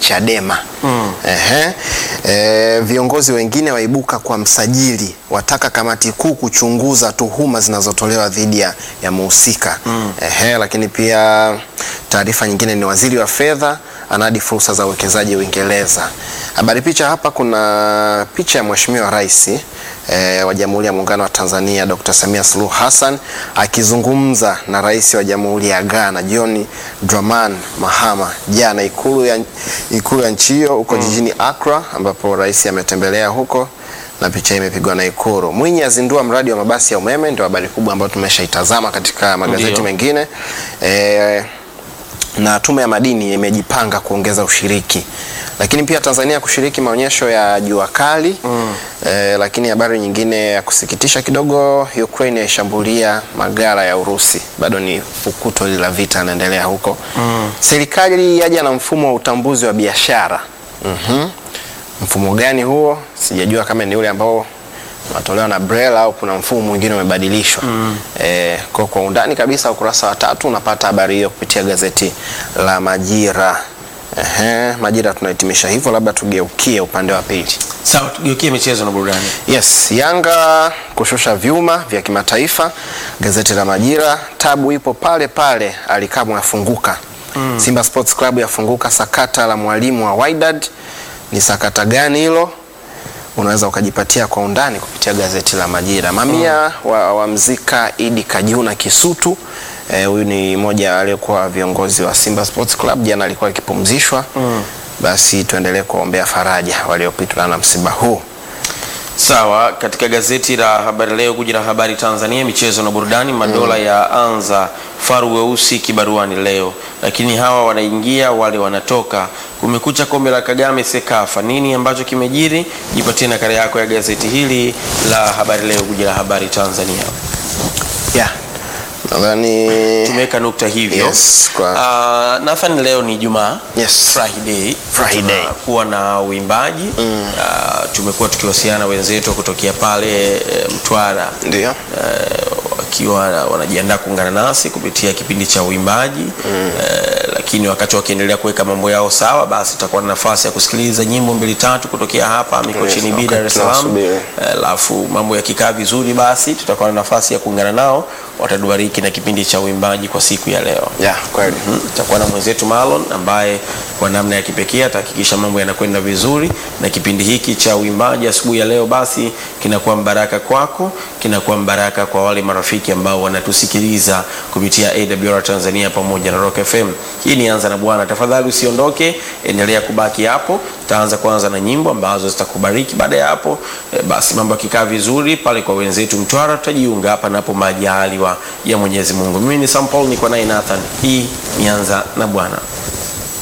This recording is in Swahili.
Chadema. Ehe. E, viongozi wengine waibuka kwa msajili, wataka kamati kuu kuchunguza tuhuma zinazotolewa dhidi ya, ya muhusika. Ehe, lakini pia taarifa nyingine ni waziri wa fedha anadi fursa za uwekezaji Uingereza. Habari picha hapa, kuna picha ya Mheshimiwa Rais e, wa Jamhuri ya Muungano wa Tanzania Dr. Samia Suluhu Hassan akizungumza na Rais wa Jamhuri ya Ghana John Dramani Mahama jana ikulu ya, ikulu ya nchi hiyo huko jijini Accra ambapo rais ametembelea huko na picha hii imepigwa na Ikulu. Mwinyi azindua mradi wa mabasi ya umeme, ndio habari kubwa ambayo tumeshaitazama katika magazeti Ndio. mengine e, na tume ya madini imejipanga kuongeza ushiriki, lakini pia Tanzania kushiriki maonyesho ya jua kali eh, lakini habari nyingine ya kusikitisha kidogo, Ukraine yaishambulia magara ya Urusi. Bado ni fukuto la vita inaendelea huko. Serikali yaja na mfumo wa utambuzi wa biashara. Mhm. Mfumo gani huo? Sijajua kama ni ule ambao unatolewa na BRELA au kuna mfumo mwingine umebadilishwa. Eh, kwa, kwa undani kabisa ukurasa wa tatu unapata habari hiyo kupitia gazeti la Majira. Ehe, Majira tunahitimisha hivyo, labda tugeukie upande wa pili. Sawa, tugeukie michezo na burudani. Yes, Yanga kushusha vyuma vya kimataifa. Gazeti la Majira, tabu ipo pale pale, Alikamwe yafunguka. Simba Sports Club yafunguka sakata la mwalimu wa Wydad. Ni sakata gani hilo? Unaweza ukajipatia kwa undani kupitia gazeti la Majira. Mamia wa, wamzika Idi Kajuna Kisutu. Eh, Huyu ni mmoja aliyekuwa viongozi wa Simba Sports Club, jana alikuwa akipumzishwa. Basi tuendelee kuombea faraja waliopitwa na msiba huu. Sawa, katika gazeti la Habari Leo, kuja na habari Tanzania, michezo na burudani. Madola ya anza faru weusi kibaruani leo, lakini hawa wanaingia, wale wanatoka. Kumekucha kombe la Kagame Sekafa, nini ambacho kimejiri? Jipatie nakala yako ya gazeti hili la Habari Leo, kuja la habari Tanzania. Yeah. Nadhani Tumeweka nukta hivyo. Yes, kwa- Ah, Nathan, leo ni Jumaa Yes. Friday, Friday. kuwa na uimbaji Ah, tumekuwa tukiwasiliana wenzetu kutokea pale eh, Mtwara ndio. eh, wakiwa wanajiandaa kuungana nasi kupitia kipindi cha uimbaji eh, lakini wakati wakiendelea kuweka mambo yao sawa, basi tutakuwa na nafasi ya kusikiliza nyimbo mbili tatu kutokea hapa Mikocheni Yes, B, Dar es wakati Salaam. tunasubiri. Eh, alafu mambo yakikaa vizuri, basi tutakuwa na nafasi ya kuungana nao, watatubariki na kipindi cha uimbaji kwa siku ya leo. Yeah, kweli. Mhm. Tutakuwa na mwenzetu Marlon ambaye kwa namna ya kipekee atahakikisha mambo yanakwenda vizuri, na kipindi hiki cha uimbaji asubuhi ya leo basi kinakuwa mbaraka kwako, kinakuwa mbaraka kwa wale marafiki ambao wanatusikiliza kupitia AWR Tanzania pamoja na Rock FM. Hii ni Anza na Bwana. Tafadhali usiondoke, endelea kubaki hapo. Tutaanza kwanza na nyimbo ambazo zitakubariki. Baada ya hapo eh, basi mambo yakikaa vizuri pale kwa wenzetu Mtwara, tutajiunga hapa napo majaliwa ya Mwenyezi Mungu. Mimi ni Sam Paul, niko naye Nathan. Hii ni Anza na Bwana.